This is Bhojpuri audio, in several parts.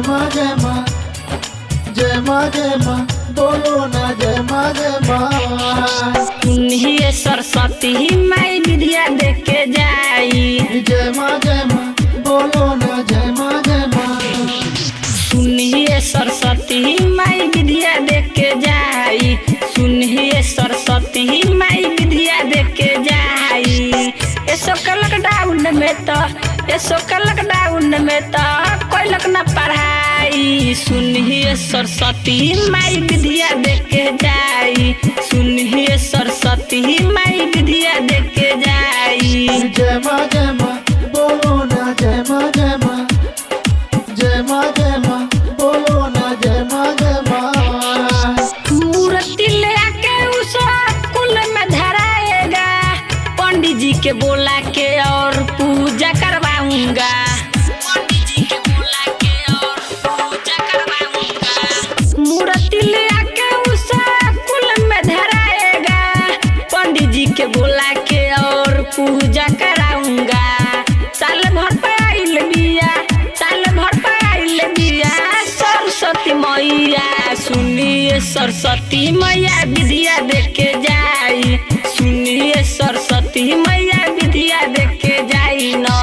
जय माँ जय माँ जय माँ जय माँ बोलो ना जय माँ जय माँ सुनिए सरस्वती माई विद्या देख के जाई जय माँ जय माँ बोलो ना जय माँ जय माँ सुनिए सरस्वती माई विद्या देख के जाई सुनिए सरस्वती माई विद्या देख के जाई ऐसो का लॉकडाउन में तो ऐसो का लॉकडाउन में तो कोई लोग न पढ़ाई सुनिए सरस्वती माई विद्या देख के जाई सुनिए सरस्वती माई विद्या देख के जाई जय माँ जय माँ बोलो ना जय माँ जय माँ जय माँ जय माँ बोलो ना जय माँ जय माँ मूर्ति ले आके उस कुल में धराएगा पंडित जी के बोला के और पूजा करवाऊंगा पंडित जी के बोला के और पूजा करवाऊंगा मूर्ति ले आके उस कुल में धराएगा पंडित जी के बोला के और पूजा कराऊंगा साल भर पे आइल बिया साल भर पे आइल बिया सरस्वती मैया सुनिए सरस्वती मैया विद्या देख के जाई सुनिए सरस्वती मैया विद्या देख के जाई न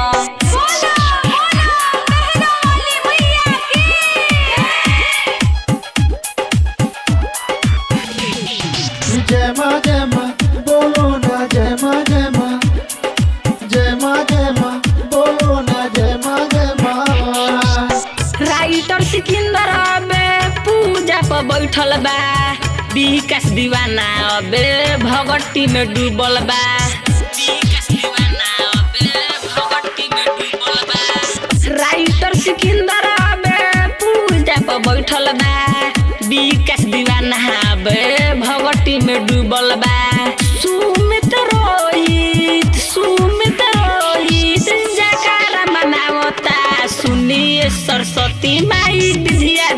जय माँ जय माँ बोलो ना जय माँ जय माँ जय माँ जय माँ बोलो ना जय माँ जय माँ राइटर सिकंदर अबे पूजा पर बैठल बा विकास दीवाना अबे भगटी में डूबल बा विकास दीवाना अबे भगटी में डूबल बा राइटर सिकंदर अबे पूजा पर बैठल बा विकास दीवाना अबे भगटी में डूबल बा सुमित रोहित सुमित रोहित जयकारा मनावता सुनिए सरस्वती माई विद्या